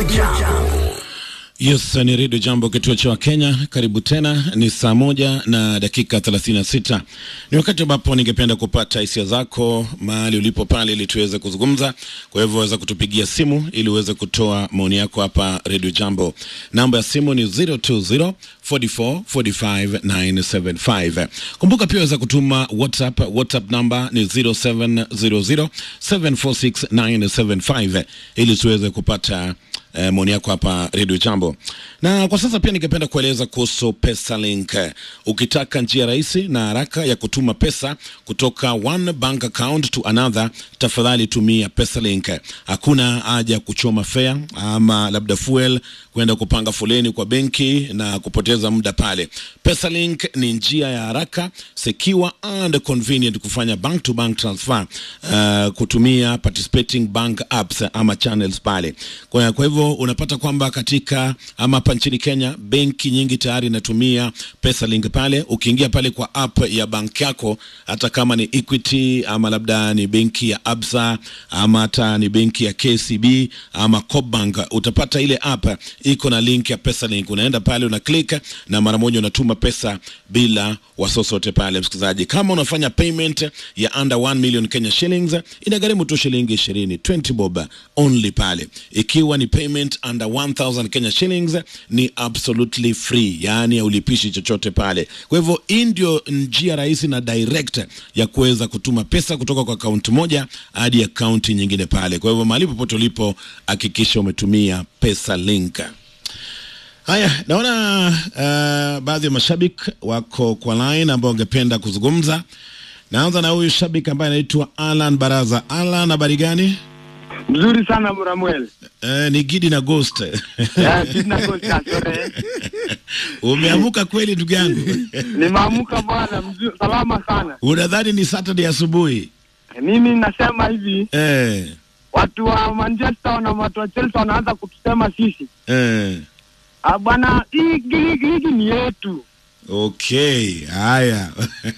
Yes, ni redio Jambo, kituo cha Wakenya. Karibu tena, ni saa moja na dakika 36. Ni wakati ambapo ningependa kupata hisia zako mahali ulipo pale, ili tuweze kuzungumza. Kwa hivyo waweza kutupigia simu ili uweze kutoa maoni yako hapa redio Jambo. Namba ya simu ni 020 44 45 975. Kumbuka pia waweza kutuma WhatsApp. WhatsApp namba ni 0700 746 975 ili tuweze kupata eh, maoni yako hapa redio Jambo. Na kwa sasa pia ningependa kueleza kuhusu PesaLink. Ukitaka njia rahisi na haraka ya kutuma pesa kutoka one bank account to another, tafadhali tumia PesaLink. Hakuna haja ya kuchoma fare ama labda fuel kwenda kupanga foleni kwa benki na kupoteza muda pale. PesaLink ni njia ya haraka, secure and convenient kufanya bank to bank transfer uh, kutumia participating bank apps ama channels pale. Kwa, kwa hivyo unapata kwamba katika ama hapa nchini Kenya benki nyingi tayari inatumia PesaLink pale. Ukiingia pale kwa app ya banki yako, hata kama ni Equity ama labda ni benki ya Absa ama hata ni benki ya KCB ama Cobank, utapata ile app iko na link ya PesaLink. Unaenda pale una click na mara moja unatuma pesa bila wasiwasi wote pale. Msikilizaji, kama unafanya payment ya under 1 million Kenya shillings inagharimu tu shilingi 20 20 bob only pale. Ikiwa ni payment under 1000 Kenya shillings ni absolutely free, yaani haulipishi chochote pale. Kwa hivyo hii ndio njia rahisi na direct ya kuweza kutuma pesa kutoka kwa akaunti moja hadi akaunti nyingine pale. Kwa hivyo mahali popote ulipo, hakikisha umetumia PesaLink. Haya, naona uh, baadhi ya mashabiki wako kwa line ambao wangependa kuzungumza. Naanza na huyu shabiki ambaye anaitwa Alan Baraza. Alan, habari gani? Mzuri sana Muramuel. Eh, ni Gidi na Ghost. Ya, sina kosa sore. Umeamuka kweli ndugu yangu? Nimeamka bwana, mzuri salama sana. Unadhani ni Saturday asubuhi? Mimi nasema hivi, Eh, watu wa Manchester na watu wa Chelsea wanaanza kutusema sisi. eh. Ah bwana, hii ligi ligi ni yetu. Okay, haya.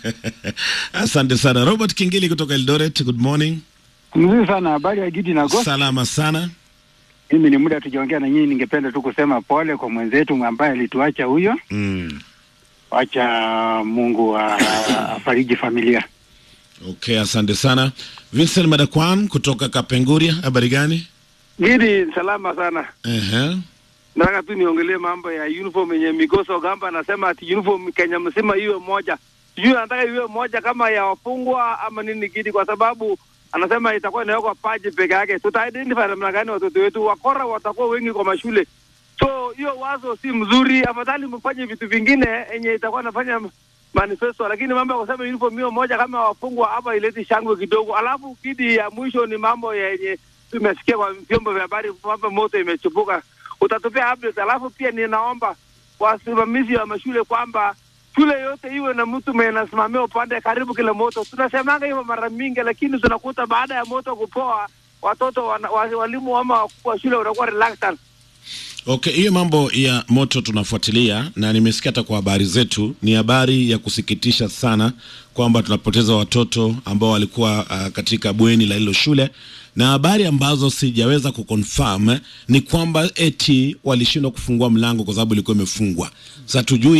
Asante sana Robert Kingili kutoka Eldoret. Good morning. Mzuri sana habari ya Gidi na Ghost. Salama sana. Mimi ni muda tujaongea na nyinyi, ningependa tu kusema pole kwa mwenzetu ambaye alituacha huyo. Mm. Wacha Mungu a- a- afariji familia. Okay, asante sana. Vincent Madakwan kutoka Kapenguria, habari gani? Gidi, salama sana. Ehe. Nataka tu niongelee mambo ya uniform yenye Migoso Gamba anasema ati uniform Kenya mzima iwe moja. Sijui anataka iwe moja kama ya wafungwa ama nini Gidi, kwa sababu anasema itakuwa inawekwa paji peke yake. Tuta identify namna gani watoto wetu? Wakora watakuwa wengi kwa mashule, so hiyo wazo si mzuri. Afadhali mfanye vitu vingine yenye itakuwa nafanya manifesto, lakini mambo ya kusema uniform hiyo moja kama ya wafungwa hapa ileti shangwe kidogo. Alafu Gidi, ya mwisho ni mambo yenye tumesikia kwa vyombo vya habari kwamba moto imechipuka utatupia update. Alafu pia ninaomba wasimamizi wa mashule kwamba shule yote iwe na mtu mwenye anasimamia upande karibu kile moto. Tunasemanga hivyo mara mingi, lakini tunakuta baada ya moto kupoa watoto wana, wa- walimu ama wakuu wa shule wanakuwa reluctant. Okay, hiyo mambo ya moto tunafuatilia na nimesikia hata kwa habari zetu. Ni habari ya kusikitisha sana kwamba tunapoteza watoto ambao walikuwa uh, katika bweni la hilo shule, na habari ambazo sijaweza kuconfirm ni kwamba eti walishindwa kufungua mlango kwa sababu ilikuwa imefungwa. Sasa tujui